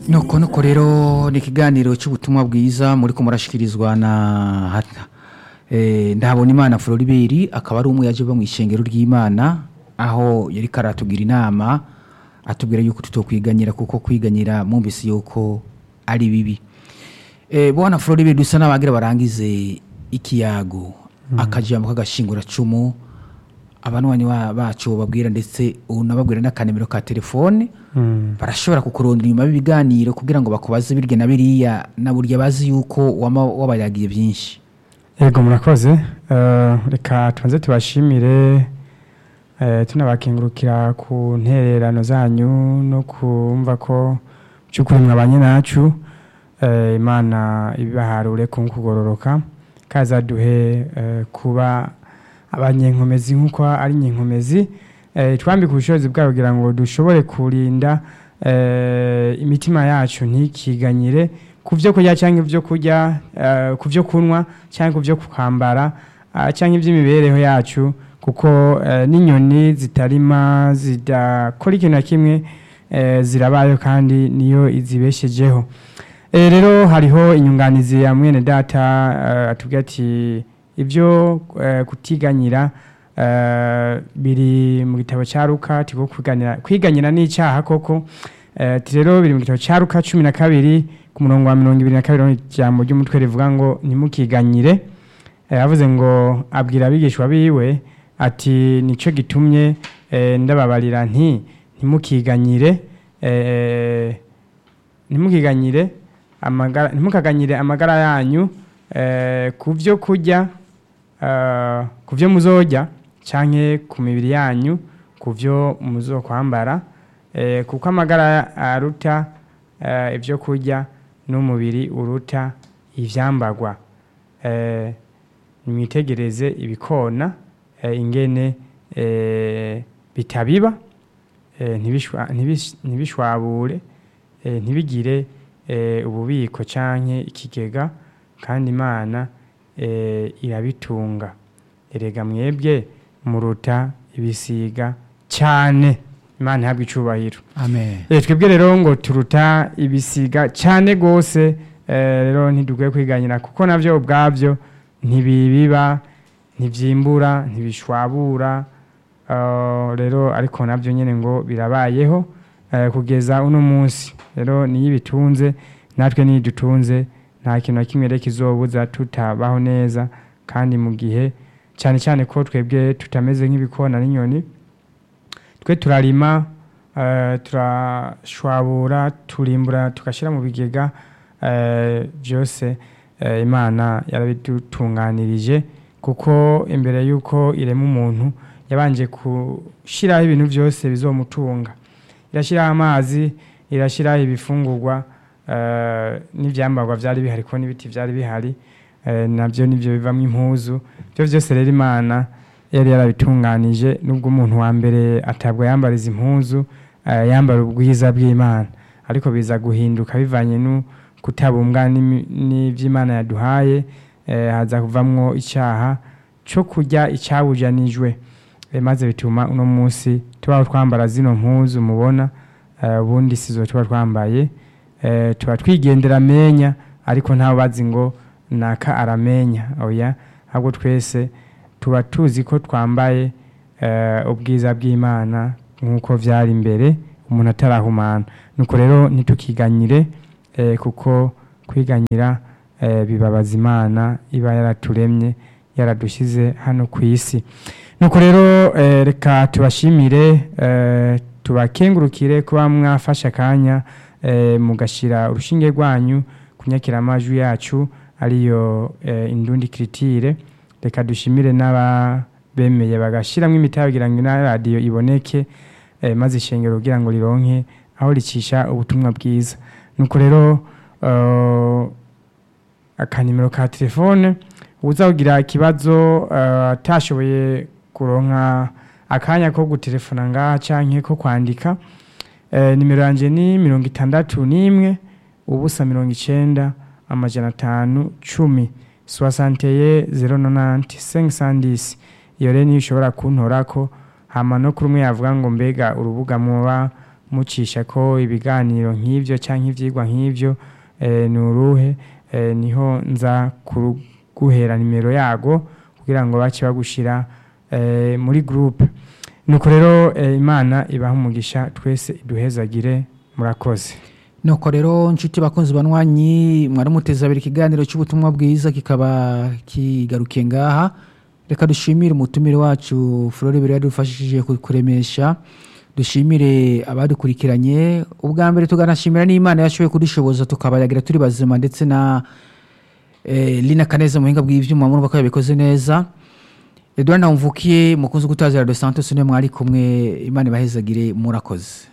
nuko nuko rero ni ikiganiro cy'ubutumwa bwiza muri ko murashyikirizwa na hata ndahabona imana floribert akaba ari umwe yaje uva mu ishengero ry'imana aho yari karatugira inama atubwira yuko tutokwiganyira kuko kwiganyira mwumvise yuko ari bibi bona floribert dusa n'abagira barangize ikiyago akajambo k'agashinguracumu abanwanyi bacu babwira ndetse unababwira n'akanemero ka telefone barashobora kukurondera inyuma y'ibiganiro kugira ngo bakubaze birya na biriya na burya bazi yuko wabayagiye byinshi yego murakoze reka tubanze tubashimire tunabakengurukira ku ntererano zanyu no kumva ko by'ukuri mwabanye nacu imana ibibaharure ku kugororoka kazaduhe kuba abanyenkomezi nk'uko ari inyenkomezi twambike ubushobozi bwabo kugira ngo dushobore kurinda imitima yacu ntikiganyire ku byo kurya cyangwa ibyo kurya ku byo kunywa cyangwa ku byo kwambara cyangwa iby'imibereho yacu kuko n'inyoni zitarima zidakora ikintu na kimwe zirabayo kandi niyo izibeshejeho rero hariho inyunganizi ya mwene data atubwira ati ibyo kutiganyira biri mu gitabo cya ruka kwiganyira n'icyaha koko rero biri mu gitabo cya ruka cumi na kabiri ku murongo wa mirongo ibiri na kabiri ijambo ry'umutwe rivuga ngo ntimukiganyire yavuze ngo abwira abigishwa biwe ati nicyo gitumye ndababarira nti ntimukiganyire ntimukiganyire ntimukaganyire amagara yanyu ku byo kurya ku byo muzojya cyangwa ku mibiri yanyu ku byo muzo kwambara kuko amagara aruta ibyo kurya n'umubiri uruta ibyambagwa mwitegereze ibikona ingene bitabiba ntibishwabure ntibigire ububiko cyangwa ikigega kandi imana irabitunga erega mwebwe muruta ibisiga cyane imana ihabwa icyubahiro twebwe rero ngo turuta ibisiga cyane rwose rero ntidukwiye kwiganyira kuko nabyo ubwabyo ntibibiba ntibyimbura ntibishwabura rero ariko nabyo nyine ngo birabayeho kugeza uno munsi rero niyo ibitunze natwe niyo dutunze nta kintu na kimwe reka izobuza tutabaho neza kandi mu gihe cyane cyane ko twebwe tutameze nk'ibikona n'inyoni twe turarima turashwabura turimbura tugashyira mu bigega byose imana yarabidutunganirije kuko imbere y'uko irema umuntu yabanje gushyiraho ibintu byose bizomutunga irashyiraho amazi irashyiraho ibifungurwa n'ibyambarwa byari bihari ko n'ibiti byari bihari nabyo nibyo bivamo impuzu byo byose rero imana yari yarabitunganije nubwo umuntu wa mbere atabwo yambara izi mpuzu yambara ubwiza bw'imana ariko biza guhinduka bivanye no kutabumbwa n'iby'imana yaduhaye haza kuvamwo icyaha cyo kurya icyabujanijwe maze bituma uno munsi tuba twambara zino mpuzu mubona ubundi sizo tuba twambaye tuba twigendera amenya ariko ntawe bazi ngo naka aramenya oya ahubwo twese tuba tuzi ko twambaye ubwiza bw'imana nk'uko byari imbere umuntu atarahumana nuko rero ntitukiganyire kuko kwiganyira bibabaza imana iba yaraturemye yaradushyize hano ku isi nuko rero reka tubashimire tubakengurukire kuba mwafashe akanya mugashyira urushinge rwanyu ku nyakiramajwi yacu ariyo indundi kiritire reka dushimire n'ababemeye bagashyiramo imitahe kugira ngo na radiyo iboneke maze ishengero kugira ngo rironke aho ricisha ubutumwa bwiza nuko rero akanimero ka telefone uza kugira ikibazo atashoboye kuronka akanya ko gutelefona ngaha cyangwa ko kwandika nimero yanjye ni mirongo itandatu n'imwe ubusa mirongo icyenda amajana atanu cumi soasanteye zero nonanti sengisandisi iyo rero niyo ushobora kuntora ko hama no kuri umwe yavuga ngo mbega urubuga muba mucisha ko ibiganiro nk'ibyo cyangwa ibyigwa nk'ibyo eh, ni uruhe eh, niho nza kuguhera nimero yago kugira ngo bace bagushyira eh, muri groupe nuko rero eh, imana ibaha umugisha twese iduhezagire murakoze nuko rero nshuti bakunzi banywanyi mwaramuteza abiri ikiganiro cy'ubutumwa bwiza kikaba kigarukiye ngaha reka dushimire umutumire wacu flore biri yadufashije kuremesha dushimire abadukurikiranye ubwa mbere tuganashimira n'imana yashoboye kudushoboza tukabayagira turi bazima ndetse na eh, lina kaneza mu buhinga bw'ibyuma murumva ko yabikoze neza edouard nawumvukiye mukunzi gutazira de santos niwe mwari kumwe imana ibahezagire murakoze